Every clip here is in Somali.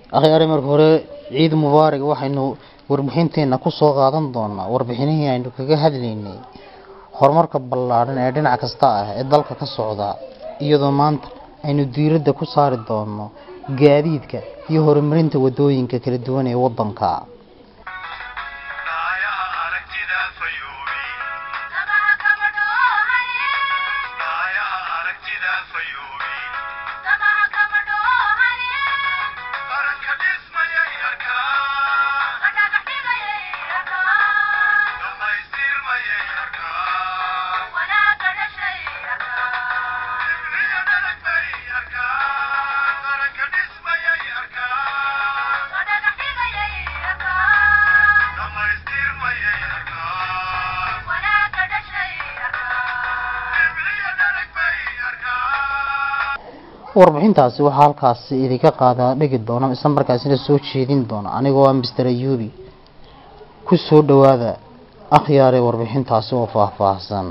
akhyaare marka hore ciid mubaarak waxaynu warbixinteena ku soo qaadan doonaa warbixinihii aynu kaga hadlaynay horumarka ballaadhan ee dhinac kasta ah ee dalka ka socda iyadoo maanta aynu diiradda ku saari doono gaadiidka iyo horumarinta wadooyinka kala duwan ee waddanka warbixintaasi waxaa halkaasi idinka qaadaa dhigi doona isla markaasina soo jeedin doona anigoo ah mister ayubi ku soo dhowaada akhyaare warbixintaasi oo faahfaahsan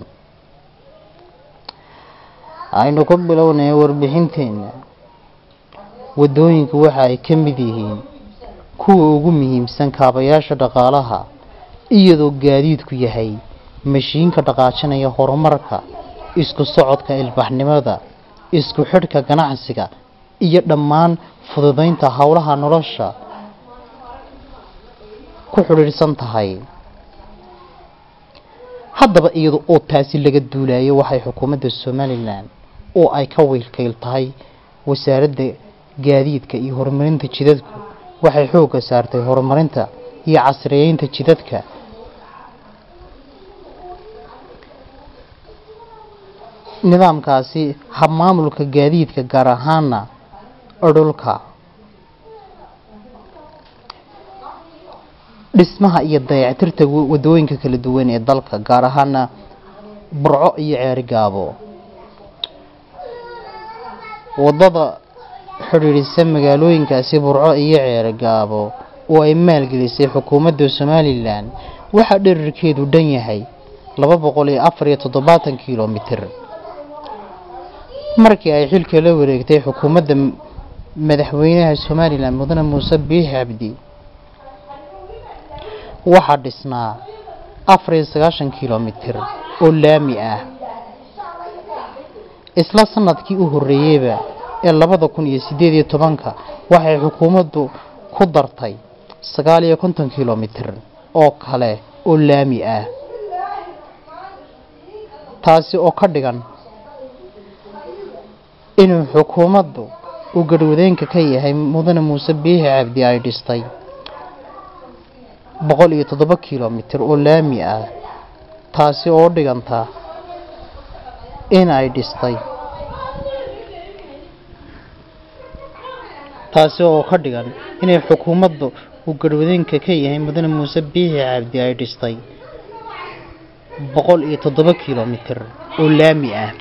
aynu ku bilownay warbixinteena wadooyinku waxa ay ka mid yihiin kuwa ugu muhiimsan kaabayaasha dhaqaalaha iyadoo gaadiidku yahay mashiinka dhaqaajinaya horumarka isku socodka ilbaxnimada isku xidhka ganacsiga iyo dhammaan fududeynta howlaha nolosha ku xidhiidhsan tahay haddaba iyada oo taasi laga duulayo waxay xukuumadda somalilan oo ay ka wiilkayl tahay wasaaradda gaadiidka iyo horumarinta jidadku waxay xoogga saartay horumarinta iyo casriyeynta jidadka nidaamkaasi habmaamulka gaadiidka gaar ahaana dhulka dhismaha iyo dayactirta wadooyinka kala duwan ee dalka gaar ahaana burco iyo ceerigaabo wadada xidhiidhisa magaalooyinkaasi burco iyo ceerigaabo oo ay maalgelisay xukuumadda somalilan waxaa dherarkeedu dhan yahay laba boqol iyo afar iyo toddobaatan kilomitir markii ay xilka la wareegtay xukuumadda madaxweynaha somalilan mudane muuse biixi cabdi waxaa dhisnaa afar iyo sagaashan kilomitir oo laami ah isla sanadkii u horreeyeyba ee labada kun iyo siddeed iyo tobanka waxay xukuumaddu ku dartay sagaal iyo konton kilomitir oo kale oo laami ah taasi oo ka dhigan inuu xukuumaddu uu garhwadeenka ka yahay mudane muuse biixi cabdi ay dhistay boqol iyo toddoba kilomitir oo laami ah taasi oo dhiganta in ay dhistay taasi oo ka dhigan inay xukuumaddu uu garhwadeenka ka yahay mudane muuse biixi cabdi ay dhistay boqol iyo toddoba kilomitir oo laami ah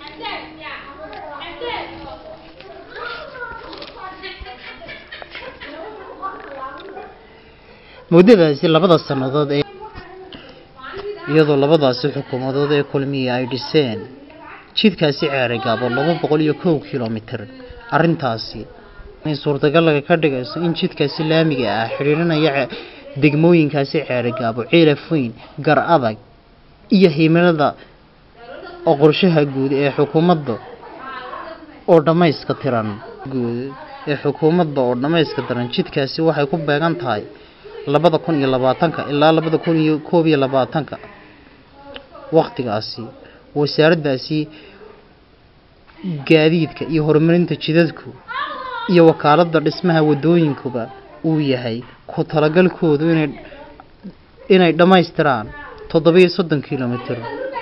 muddadaasi labada sannadood ee iyadoo labadaasi xukuumadood ee kulmiya ay dhiseen jidkaasi ceerigaabo laba boqol iyo kow kilomitir arrintaasi inay suurtagalaga ka dhigayso in jidkaasi laamiga ah xidhiidhanaya degmooyinkaasi ceerigaabo ciilafoyn gar adag iyo himilada oo qorshaha guud ee xukuumadda oo dhammayska tiran guud ee xukuumadda oo dhammayska tiran jidkaasi waxay ku beegan tahay labada kun iyo labaatanka ilaa labada kun iyo koob iyo labaatanka waktigaasi wasaaraddaasi gaadiidka iyo horumarinta jidadku iyo wakaaladda dhismaha wadooyinkuba uu yahay ku talagalkoodu inay inay dhammaystiraan toddobiyo soddon kilomitir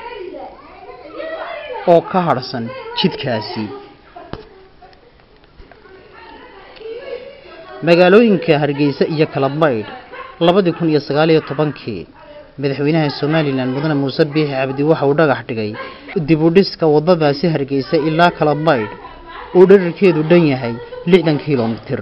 oo ka harhsan jidkaasi magaalooyinka hargeysa iyo kalabaydh labadii kun iyo sagaal iyo tobankii madaxweynaha somalilan mudane muuse biixi cabdi waxa uu dhagax dhigay dib u dhiska wadadaasi hargeysa ilaa kalabaydh uu dherarkeedu dhan yahay lixdan kilomitir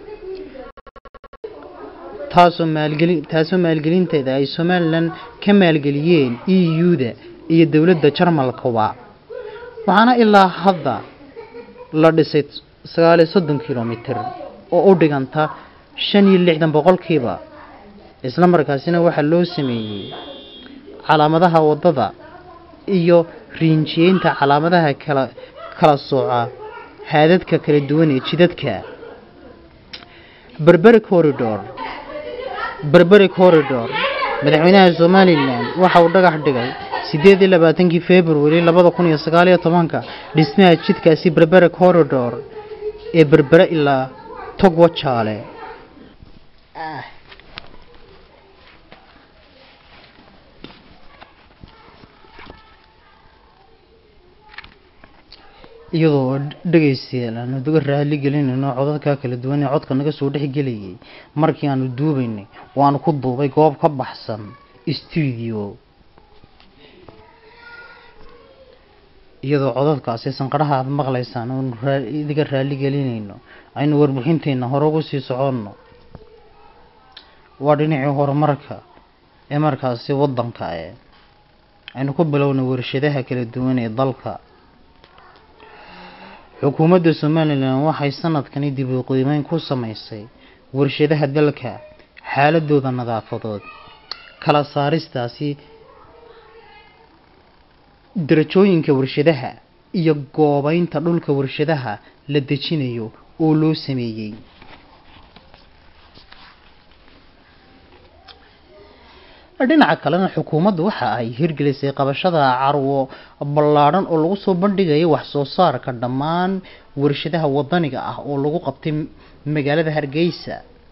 taasoo maalgeli taasoo maalgelinteeda ay somalilan ka maalgeliyeen e u-da iyo dowladda jarmalkaba waxaana ilaa hadda la dhisay sagaal iyo soddon kilomitir oo u dhiganta shan iyo lixdan boqolkiiba isla markaasina waxaa loo sameeyey calaamadaha waddada iyo riinjiyeynta calaamadaha kala kala sooca haadadka kala duwan ee jidadka berberi corridor berberi corridor madaxweynaha somalilan waxa uu dhagax dhigay sideed iyo labaatankii february labada kun iyo sagaal iyo tobanka dhismaha jidkaasi berberi corridor ee berbere ilaa togwa jaale iyadoo dhegaystayaal aanu uga raali gelinayno codadka kala duwan ee codka naga soo dhex gelayay markii aanu duubaynay waanu ku duubay goob ka baxsan stuudio iyadoo codadkaasi sanqadhaha aada maqlaysaan oonu idiga raali gelinayno aynu warbixinteenna hore ugu sii soconno waa dhinacii horumarka ee markaasi waddanka ee aynu ku bilownay warshadaha kala duwan ee dalka xukuumadda somalilan waxay sanadkani dib u qiimeyn ku sameysay warshadaha dalka xaaladooda nadaafadood kala saaristaasi darajooyinka warshadaha iyo goobeynta dhulka warshadaha la dejinayo oo loo sameeyey dhinaca kalena xukuumaddu waxa ay hirgelisay qabashada carwo ballaadhan oo lagu soo bandhigayo wax soo saarka dhammaan warshadaha wadaniga ah oo lagu qabtay magaalada hargeysa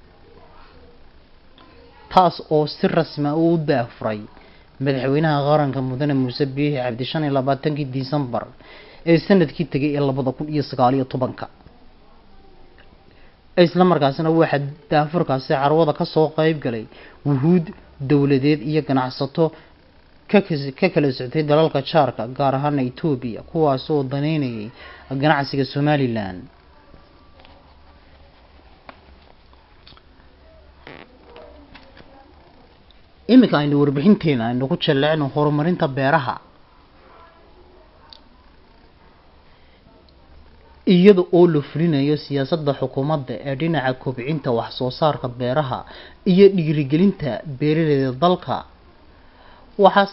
taas oo si rasmi ah uu daafuray madaxweynaha qaranka mudane muuse biixi cabdi shan iyo labaatankii disembar ee sanadkii tegay ee labada kun iyo sagaal iyo tobanka isla markaasina waxaa daafurkaasi carwada kasoo qeyb galay wuhuud dowladeed iyo ganacsato ka kala soctay dalalka jaarka gaar ahaana etoobiya kuwaas oo daneynayay ganacsiga somalilan iminka aynu warbixinteena aynu ku jallecno horumarinta beeraha iyada oo la fulinayo siyaasadda xukuumadda ee dhinaca kobcinta wax soo saarka beeraha iyo dhiirigelinta beeraleyda dalka waxaa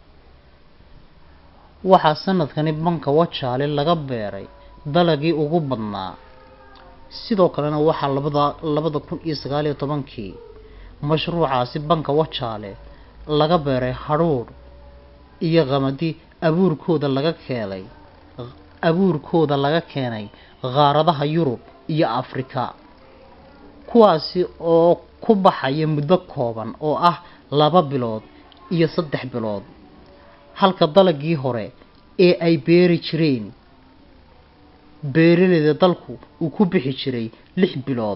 waxaa sanadkani banka wajaale laga beeray dalagii ugu badnaa sidoo kalena waxaa labada labada kun iyo sagaal iyo tobankii mashruucaasi banka wajaale laga beeray hadhuudh iyo qamadi abuurkooda laga keenay abuurkooda laga keenay qaaradaha yurub iyo afrika kuwaasi oo ku baxaya muddo kooban oo ah laba bilood iyo saddex bilood halka dalagii hore ee ay beeri jireen beeraleyda dalku uu ku bixi jiray lix bilood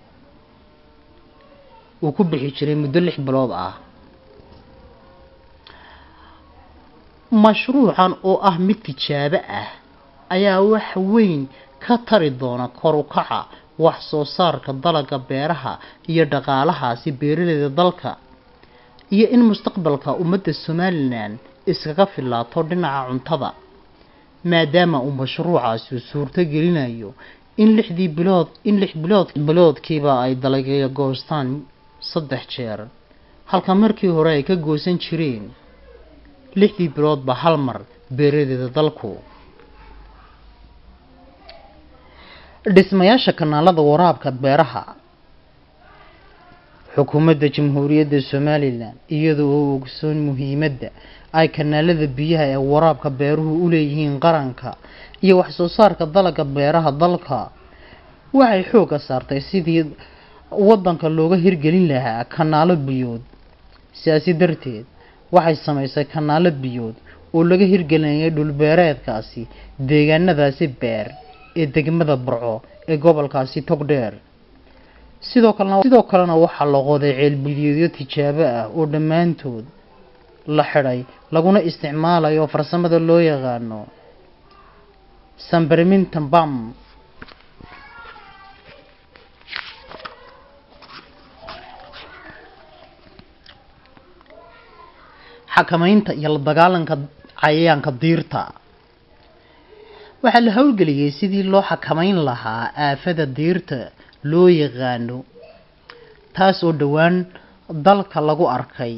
uu ku bixi jiray muddo lix bilood ah mashruucan oo ah mid tijaabo ah ayaa wax weyn ka tari doona kor u kaca wax soo saarka dalagga beeraha iyo dhaqaalahaasi beeraleyda dalka iyo in mustaqbalka ummadda somalilan iskaga filaato dhinaca cuntada maadaama uu mashruucaasi suurto gelinayo in lixdii bilood in lix bilood biloodkiiba ay dalagya goostaan saddex jeer halka markii hore ay ka goosan jireen lixdii biloodba hal mar beeradeeda dalku dhismayaasha kanaalada waraabka beeraha xukuumadda jamhuuriyadda somalilan iyada oo ogsoon muhiimadda ay kanaalada biyaha ee waraabka beeruhu u leeyihiin qaranka iyo wax soo saarka dalagga beeraha dalka waxay xoogga saartay sidii waddanka looga hirgelin lahaa kanaalo biyood sidaasi darteed waxay samaysay kanaalo biyood oo laga hirgelinayay dhulbeereedkaasi deegaanadaasi beer ee degmada burco ee gobolkaasi togdheer sidoo kalena sidoo kalena waxaa la qoday ceelbiyoodyo tijaabo ah oo dhammaantood la xidhay laguna isticmaalayo farsamada loo yaqaano samberminton bam xakamaynta iyo la dagaalanka cayayaanka diirta waxaa la howlgeliyey sidii loo xakamayn lahaa aafada diirta loo yaqaano taas oo dhowaan dalka lagu arkay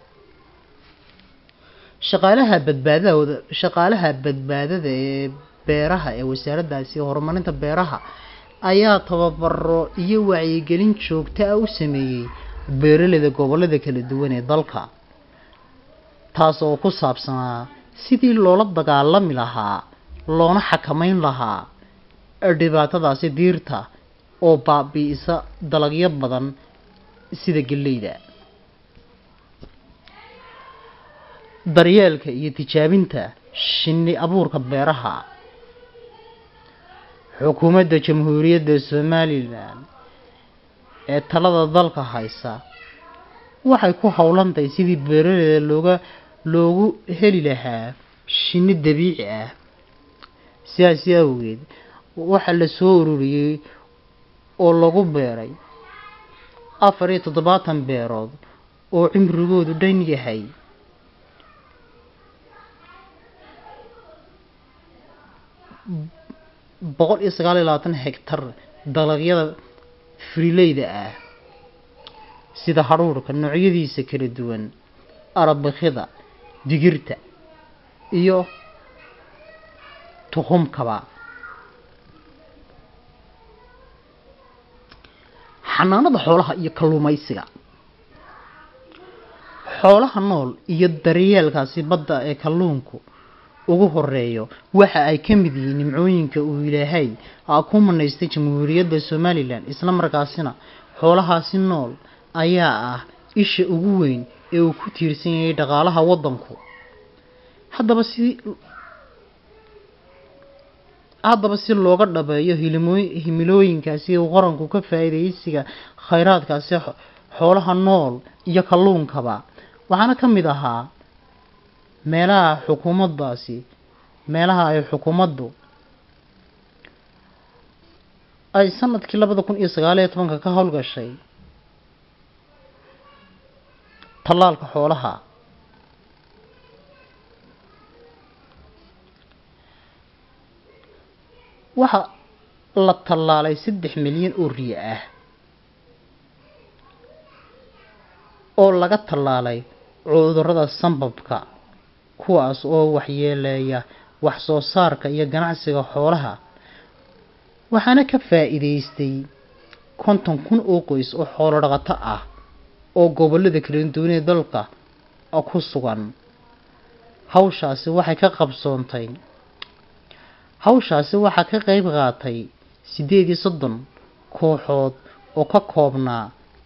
shaqaalaha badbaadahooda shaqaalaha badbaadada ee beeraha ee wasaaraddaasi horumarinta beeraha ayaa tababaro iyo wacyigelin joogto ah u sameeyey beeraleyda gobollada kala duwan ee dalka taas oo ku saabsanaa sidii loola dagaalami lahaa loona xakameyn lahaa dhibaatadaasi diirta oo baabi'isa dalagyo badan sida galleyda daryeelka iyo tijaabinta shinni abuurka beeraha xukuumadda jamhuuriyadda somalilan ee talada dalka haysa waxay ku howlantahay sidii beeraleyda looga loogu heli lahaa shinni dabiici ah sidaasi awgeed waxaa la soo ururiyey oo lagu beeray afar iyo toddobaatan beerood oo cimrigoodu dhan yahay boqol iyo sagaal iyo labaatan hegtar dalagyada firileyda ah sida hadhuurhka noocyadiisa kala duwan arabakida digirta iyo tuhumkaba xanaanada xoolaha iyo kalluumaysiga xoolaha nool iyo daryeelkaasi badda ee kalluunku ugu horeeyo waxa ay ka mid yihiin nimcooyinka uu ilaahay ku manaystay jamhuuriyadda somalilan isla markaasina xoolahaasi nool ayaa ah isha ugu weyn ee uu ku tiirsan yahay dhaqaalaha waddanku haddaba si haddaba si looga dhabeeyo hilimooy himilooyinkaasi uu qaranku ka faa'iidaysiga khayraadkaasi xoolaha nool iyo kalluunkaba waxaana ka mid ahaa meelaha xukuumaddaasi meelaha ay xukuumaddu ay sanadkii labada kun iyo sagaal iyo tobanka ka howlgashay tallaalka xoolaha waxa la tallaalay saddex milyan oo riyo ah oo laga tallaalay cudurrada sambabka kuwaas oo waxyeeleeya wax soo saarka iyo ganacsiga xoolaha waxaana ka faa'iidaystay konton kun oo qoys oo xoolo dhaqato ah oo gobollada kala duwan ee dalka ku sugan hawshaasi waxay ka qabsoontay hawshaasi waxaa ka qayb qaatay siddeed iyo soddon kooxood oo ka koobnaa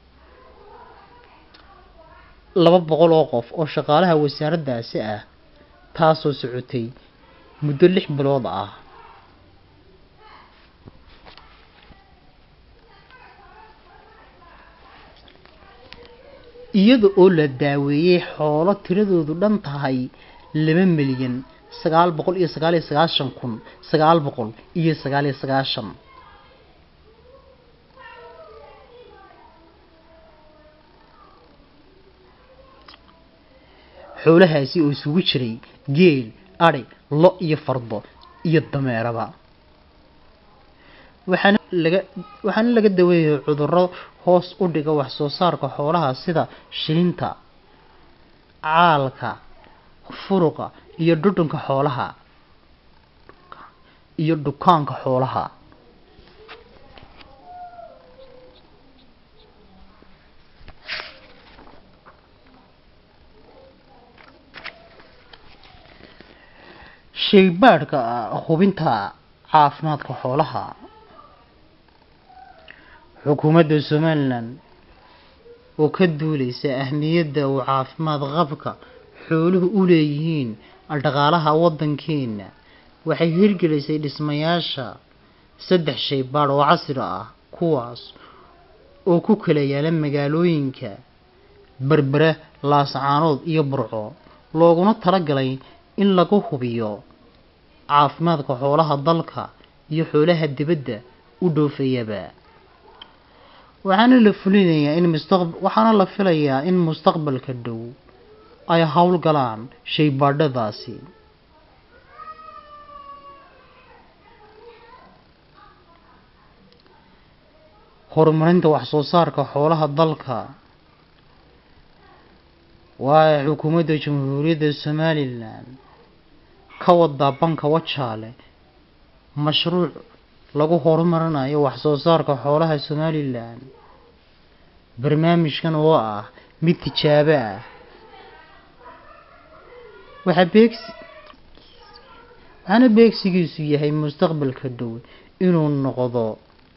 laba boqol oo qof oo shaqaalaha wasaaraddaasi ah taasoo socotay muddo lix bilood ah iyada oo la daaweeyey xoolo tiradoodu dhan tahay laba milyan sagaal boqol iyo sagaal iyo sagaashan kun sagaal boqol iyo sagaal iyo sagaashan xoolahaasi oo isugu jiray geel adhi lo iyo fardo iyo dameeraba waxaana laga waxaana laga daweeyay cudurro hoos u dhiga wax soo saarka xoolaha sida shilinta caalka furuqa iyo dhudhunka xoolaha iyo dhukaanka xoolaha shaybaadhka hubinta caafimaadka xoolaha xukuumadda somalilan oo ka duuleysa ahmiyadda uu caafimaad qabka xooluhu u leeyihiin dhaqaalaha waddankeena waxay hirgelisay dhismayaasha saddex shaybaadh oo casri ah kuwaas oo ku kala yaala magaalooyinka berbere laascaanood iyo burco looguna talagalay in lagu hubiyo caafimaadka xoolaha dalka iyo xoolaha dibadda u dhoofayaba waxaana la fulinayaa in mustaq waxaana la filayaa in mustaqbalka dhow ay howlgalaan shaybaadhadaasi horumarinta wax soo saarka xoolaha dalka waa xukuumadda jamhuuriyadda somalilan ka wadaa banka wajaale mashruuc lagu horumarinayo wax soo saarka xoolaha somalilan barnaamijkan oo ah mid tijaabo ah waxaa beegsi waxaana beegsigiisu yahay mustaqbalka dhow inuu noqdo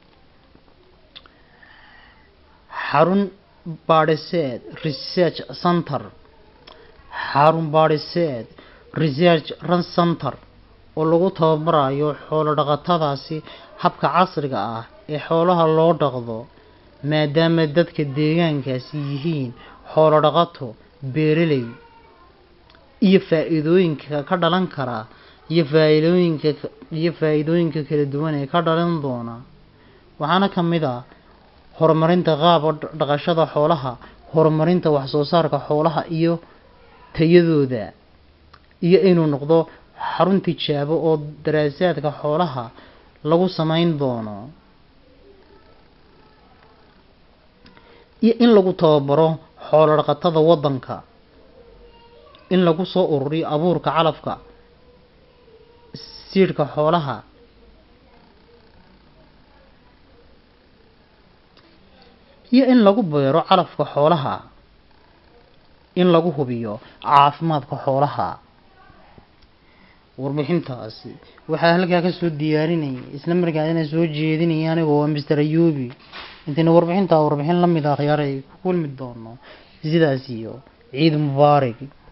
xarun baadhiseed research center xarun baadhiseed research run center oo lagu tababarayo xoolo dhaqatadaasi habka casriga ah ee xoolaha loo dhaqdo maadaama dadka deegaankaasi yihiin xoolo dhaqato beeraley iyo faa-iidooyinka ka dhalan kara iyo faa-iidooyinka iyo faa-iidooyinka kala duwan ee ka dhalan doona waxaana ka mid ah horumarinta qaaba dhaqashada xoolaha horumarinta wax soo saarka xoolaha iyo tayadooda iyo inuu noqdo xarun tijaabo oo daraasaadka xoolaha lagu sameyn doono iyo in lagu tababaro xoolo dhaqatada waddanka in lagu soo ururiyo abuurka calafka siidhka xoolaha iyo in lagu beero calafka xoolaha in lagu hubiyo caafimaadka xoolaha warbixintaasi waxaa halkaa kasoo diyaarinayay isla markaasina soo jeedinaya anigoo waa mister ayubi intayna warbixintaa warbixin la mid ah khiyaar ay ku kulmi doono sidaas iyo ciid mubaarig